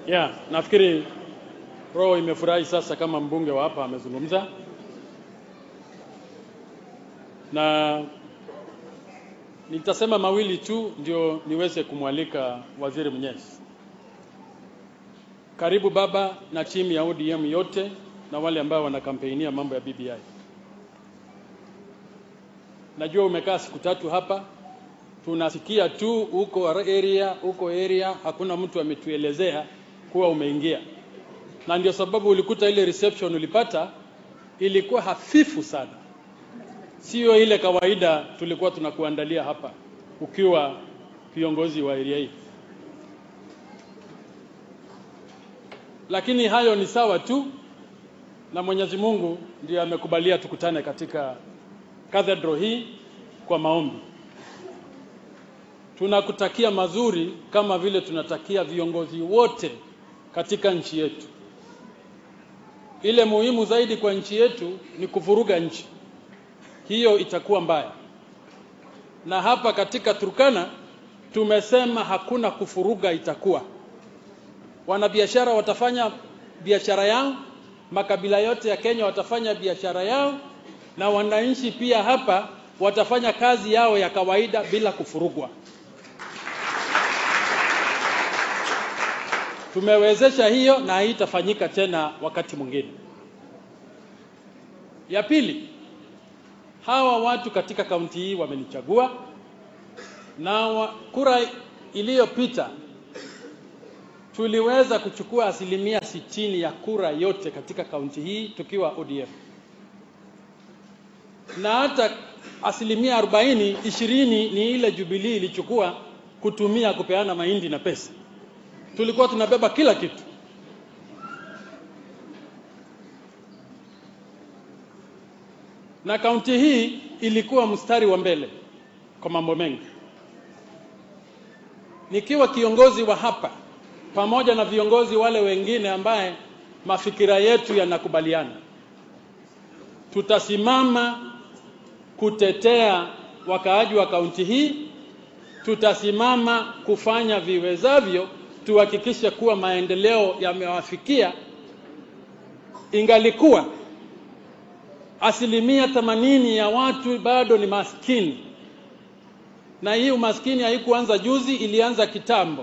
Yeah, nafikiri roho imefurahi sasa kama mbunge wa hapa amezungumza, na nitasema mawili tu ndio niweze kumwalika Waziri Mnyesi. Karibu baba na timu ya ODM yote na wale ambao wanakampeinia mambo ya BBI. Najua umekaa siku tatu hapa, tunasikia tu huko area huko area, hakuna mtu ametuelezea kuwa umeingia, na ndio sababu ulikuta ile reception ulipata ilikuwa hafifu sana, sio ile kawaida tulikuwa tunakuandalia hapa ukiwa kiongozi wa area hii. Lakini hayo ni sawa tu, na Mwenyezi Mungu ndiye amekubalia tukutane katika cathedral hii kwa maombi. Tunakutakia mazuri kama vile tunatakia viongozi wote katika nchi yetu. Ile muhimu zaidi kwa nchi yetu ni kuvuruga nchi, hiyo itakuwa mbaya. Na hapa katika Turkana tumesema hakuna kufuruga itakuwa. Wanabiashara watafanya biashara yao, makabila yote ya Kenya watafanya biashara yao, na wananchi pia hapa watafanya kazi yao ya kawaida bila kufurugwa. Tumewezesha hiyo na haitafanyika tena wakati mwingine. Ya pili, hawa watu katika kaunti hii wamenichagua na wa, kura iliyopita tuliweza kuchukua asilimia sitini ya kura yote katika kaunti hii tukiwa ODM, na hata asilimia arobaini ishirini ni ile Jubilee ilichukua kutumia kupeana mahindi na pesa. Tulikuwa tunabeba kila kitu. Na kaunti hii ilikuwa mstari wa mbele kwa mambo mengi. Nikiwa kiongozi wa hapa pamoja na viongozi wale wengine ambaye mafikira yetu yanakubaliana, tutasimama kutetea wakaaji wa kaunti hii, tutasimama kufanya viwezavyo tuhakikishe kuwa maendeleo yamewafikia. Ingalikuwa asilimia themanini ya watu bado ni maskini, na hii umaskini haikuanza juzi, ilianza kitambo.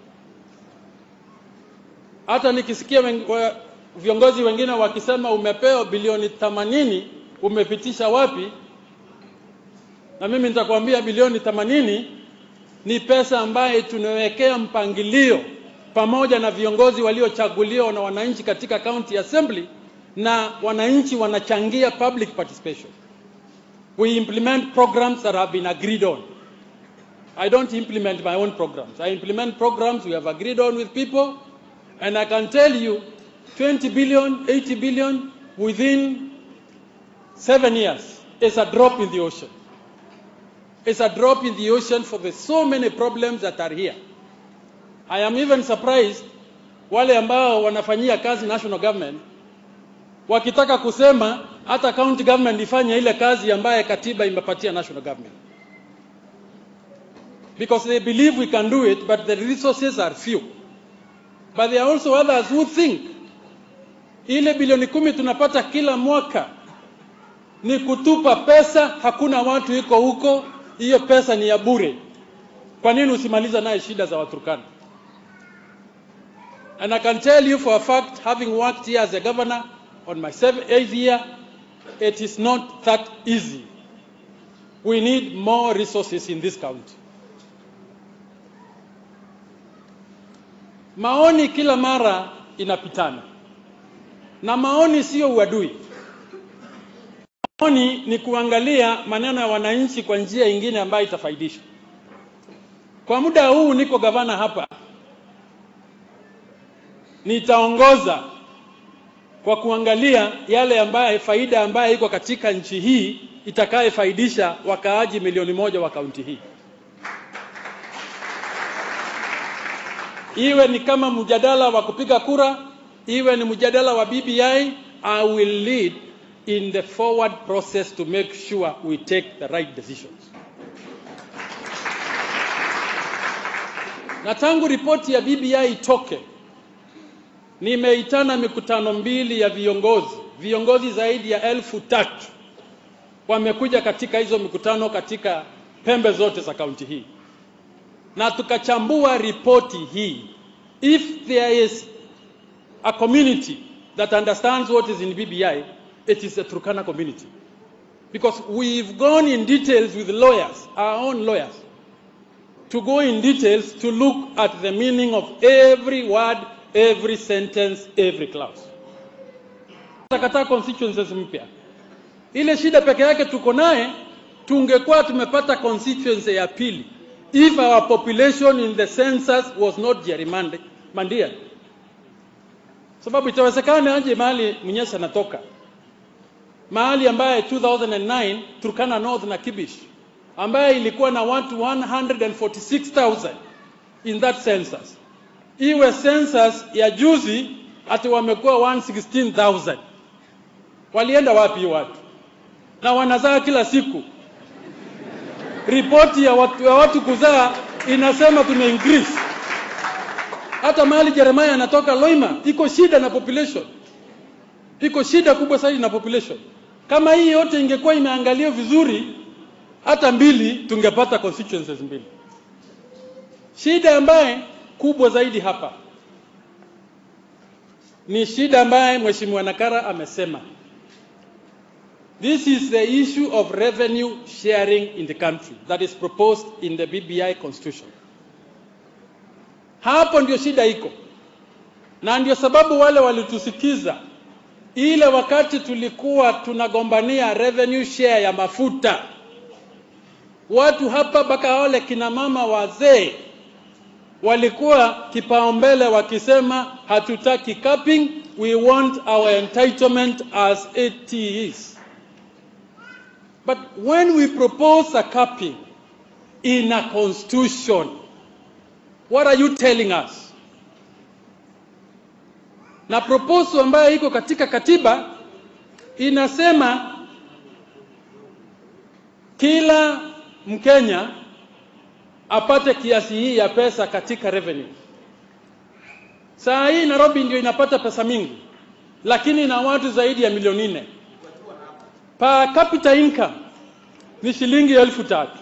Hata nikisikia wen, wa, viongozi wengine wakisema umepewa bilioni themanini, umepitisha wapi? Na mimi nitakwambia bilioni themanini ni pesa ambaye tunawekea mpangilio pamoja na viongozi waliochaguliwa na wananchi katika county assembly, na wananchi wanachangia public participation. We implement programs that have been agreed on. I don't implement my own programs. I implement programs we have agreed on with people, and I can tell you 20 billion, 80 billion within seven years is a drop in the ocean. It's a drop in the ocean for the so many problems that are here. I am even surprised wale ambao wanafanyia kazi national government wakitaka kusema hata county government ifanye ile kazi ambaye katiba imepatia national government because they believe we can do it but the resources are few but there are also others who think ile bilioni kumi tunapata kila mwaka ni kutupa pesa, hakuna watu iko huko, hiyo pesa ni ya bure. Kwa nini usimaliza naye shida za Waturkana? And I can tell you for a fact, having worked here as a governor on my seventh, eighth year, it is not that easy. We need more resources in this county. Maoni kila mara inapitana, na maoni sio uadui. Maoni ni kuangalia maneno ya wananchi kwa njia ingine ambayo itafaidisha. Kwa muda huu niko gavana hapa, nitaongoza kwa kuangalia yale ambaye faida ambayo iko katika nchi hii itakayefaidisha wakaaji milioni moja wa kaunti hii. Iwe ni kama mjadala wa kupiga kura, iwe ni mjadala wa BBI, I will lead in the forward process to make sure we take the right decisions. Na tangu ripoti ya BBI itoke, nimeitana mikutano mbili ya viongozi, viongozi zaidi ya elfu tatu wamekuja katika hizo mikutano katika pembe zote za kaunti hii, na tukachambua ripoti hii. If there is a community that understands what is in BBI, it is the Turkana community. Because we've gone in details with lawyers, our own lawyers, to go in details to look at the meaning of every word, every sentence, every clause. Takataa constituencies mpya. Ile shida peke yake tuko naye, tungekuwa tumepata constituency ya pili if our population in the census was not gerrymandered. Sababu itawezekana aje mahali Mnyesa anatoka mahali ambaye 2009 Turkana North na Kibish ambaye ilikuwa na watu 146,000 in that census, iwe census ya juzi ati wamekuwa 116,000. Walienda wapi hiyo watu? Na wanazaa kila siku. Ripoti ya watu, ya watu kuzaa inasema tume increase. Hata mahali Jeremiah anatoka Loima iko shida na population, iko shida kubwa zaidi na population. Kama hii yote ingekuwa imeangaliwa vizuri, hata mbili tungepata constituencies mbili. Shida ambaye kubwa zaidi hapa ni shida ambaye Mheshimiwa Nakara amesema. This is the issue of revenue sharing in the country that is proposed in the BBI constitution. Hapo ndio shida iko, na ndio sababu wale walitusikiza ile wakati tulikuwa tunagombania revenue share ya mafuta, watu hapa mpaka wale kina mama wazee walikuwa kipaumbele wakisema hatutaki capping, we want our entitlement as it is. But when we propose a capping in a constitution, what are you telling us? Na proposal ambayo iko katika katiba inasema kila Mkenya apate kiasi hii ya pesa katika revenue. Saa hii Nairobi ndio inapata pesa mingi, lakini na watu zaidi ya milioni nne. Per capita income ni shilingi elfu tatu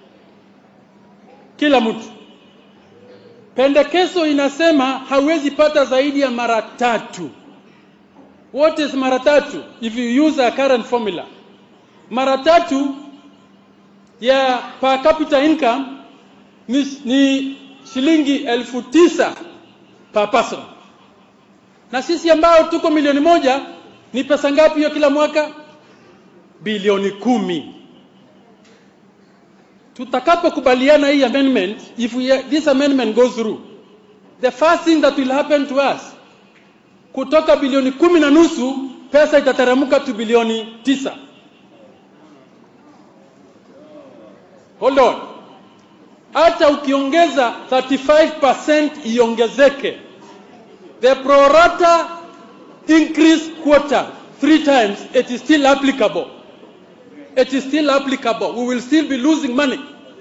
kila mtu. Pendekezo inasema hawezi pata zaidi ya mara tatu. What is mara tatu? If you use a current formula, mara tatu ya per capita income ni, ni shilingi elfu tisa per person, na sisi ambao tuko milioni moja ni pesa ngapi hiyo kila mwaka? Bilioni kumi. Tutakapokubaliana hii amendment, if we, this amendment goes through, the first thing that will happen to us, kutoka bilioni kumi na nusu pesa itateremka tu bilioni tisa. Hold on hata ukiongeza 35% iongezeke, the pro rata increase quota three times, it is still applicable. It is still applicable. We will still be losing money.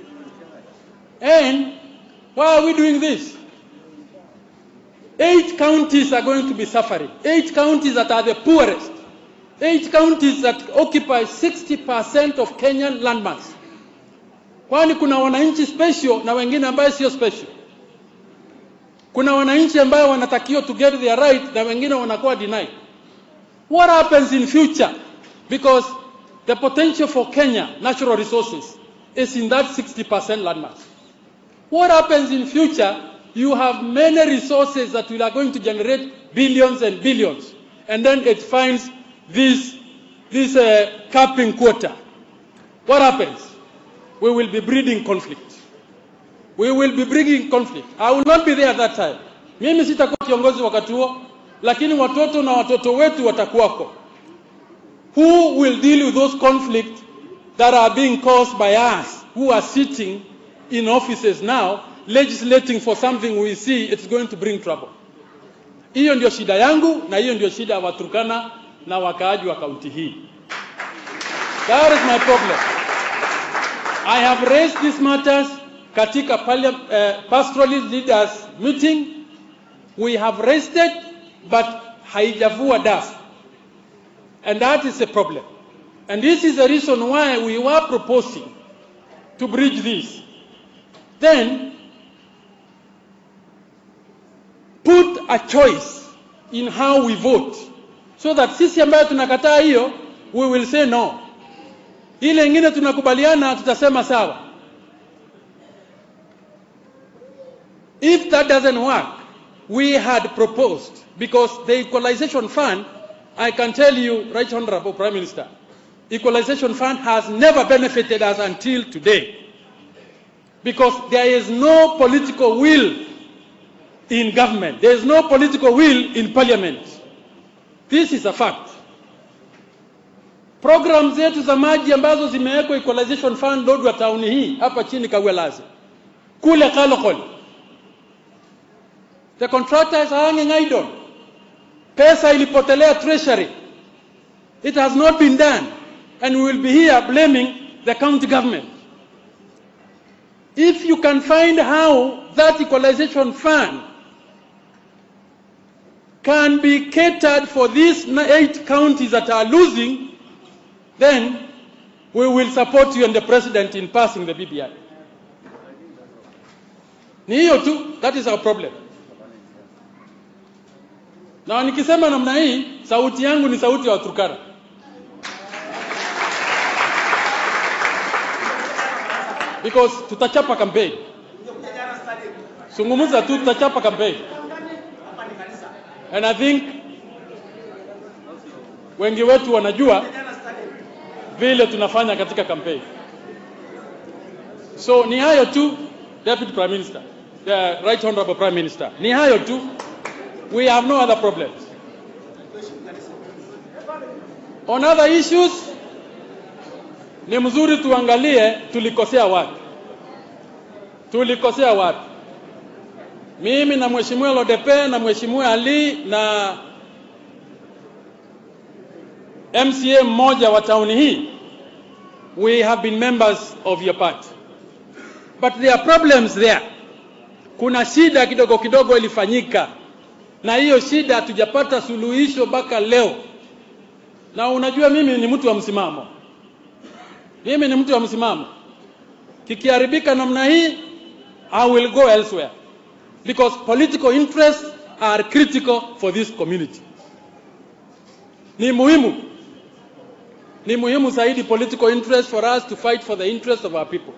And why are we doing this? Eight counties are going to be suffering. Eight counties that are the poorest. Eight counties that occupy 60% of Kenyan landmass kwani kuna wananchi special na wengine ambayo sio special. Kuna wananchi ambayo wanatakiwa to get their right na wengine wanakuwa denied. What happens in future? Because the potential for Kenya natural resources is in that 60% landmass. What happens in future? You have many resources that will are going to generate billions and billions, and then it finds this this uh, capping quota. What happens? we will be breeding conflict. We will be bringing conflict. I will not be there at that time. Mimi sitakuwa kiongozi wakati huo, lakini watoto na watoto wetu watakuwako. Who will deal with those conflicts that are being caused by us who are sitting in offices now legislating for something we see it's going to bring trouble. Hiyo ndio shida yangu na hiyo ndio shida ya Waturkana na wakaaji wa kaunti hii. That is my problem. I have raised these matters katika uh, pastoralist leaders meeting. We have raised it but haijavua dafu and that is a problem and this is the reason why we were proposing to bridge this then put a choice in how we vote so that sisi ambayo tunakataa hiyo we will say no ile ingine tunakubaliana tutasema sawa if that doesn't work we had proposed because the equalization fund i can tell you right honorable prime minister equalization fund has never benefited us until today because there is no political will in government there is no political will in parliament this is a fact program zetu za maji ambazo zimewekwa equalization fund Lodwar town hii hapa chini Kawelazi kule Kalokol the contractors are hanging idle pesa ilipotelea treasury it has not been done and we will be here blaming the county government if you can find how that equalization fund can be catered for these eight counties that are losing then we will support you and the president in passing the BBI. Ni hiyo tu, that is our problem. Na nikisema namna hii, sauti yangu ni sauti ya Waturkana. Because tutachapa campaign. Zungumza tu tutachapa campaign. And I think wengi wetu wanajua vile tunafanya katika campaign. So ni hayo tu, Deputy Prime Minister, the Right Honorable Prime Minister, ni hayo tu. We have no other problems. On other issues, ni mzuri tuangalie tulikosea wapi, tulikosea wapi. Mimi na Mheshimiwa Lodepe na Mheshimiwa Ali na MCA mmoja wa tauni hii we have been members of your party but there are problems there kuna shida kidogo kidogo ilifanyika na hiyo shida hatujapata suluhisho mpaka leo na unajua mimi ni mtu wa msimamo mimi ni mtu wa msimamo kikiharibika namna hii i will go elsewhere because political interests are critical for this community ni muhimu ni muhimu zaidi political interest for us to fight for the interest of our people.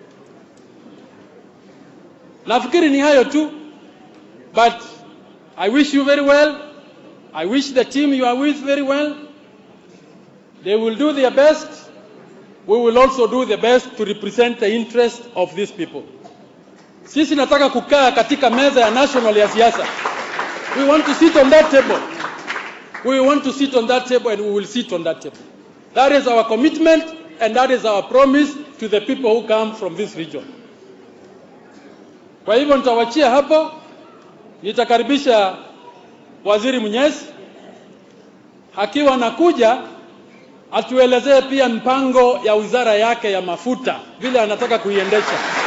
Nafikiri ni hayo tu, but I wish you very well. I wish the team you are with very well. They will do their best. We will also do the best to represent the interest of these people. Sisi nataka kukaa katika meza ya national ya siasa. We want to sit on that table. We want to sit on that table and we will sit on that table. That is our commitment and that is our promise to the people who come from this region. Kwa hivyo nitawachia hapo, nitakaribisha Waziri Mnyesi akiwa nakuja atuelezee pia mpango ya wizara yake ya mafuta vile anataka kuiendesha.